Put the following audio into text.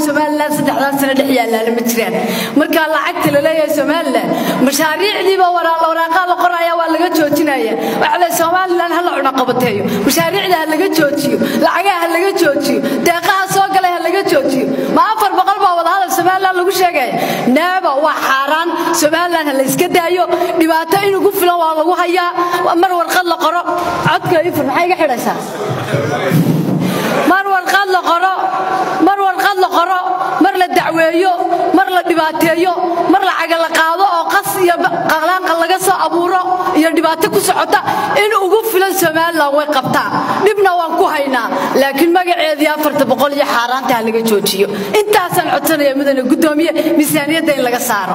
somalilan saddexdan sano dhex yaalaala ma jiraan marka lacagta la leeyahay somalilan mashaariicdiiba waraaqaa la qoraya waa laga joojinaya waxaa le somalilan ha la cunaqabateeyo mashaariicda ha laga joojiyo lacagaha ha laga joojiyo deeqaha soo galay ha laga joojiyo ma afar boqol baa wadahadal somalilan lagu sheegaya neeba waa xaaraan somalilan ha la iska daayo dhibaato in ugu filan waa lagu hayaa mar warqad la qoro codka ifur maxay iga xidhaysaa mar warqad la qoro mar warqad la qoro mar la dacweeyo mar la dhibaateeyo mar lacaga la qaado oo qas iyo qaqlaaqa laga soo abuuro iyo dhibaato ku socota in ugu filan somalilan way qabtaan dhibna waan ku haynaa laakiin magaceedii afarta boqol iyo xaaraanta ha laga joojiyo intaasaan codsanaya mudane guddoomiye miisaaniyadda in laga saaro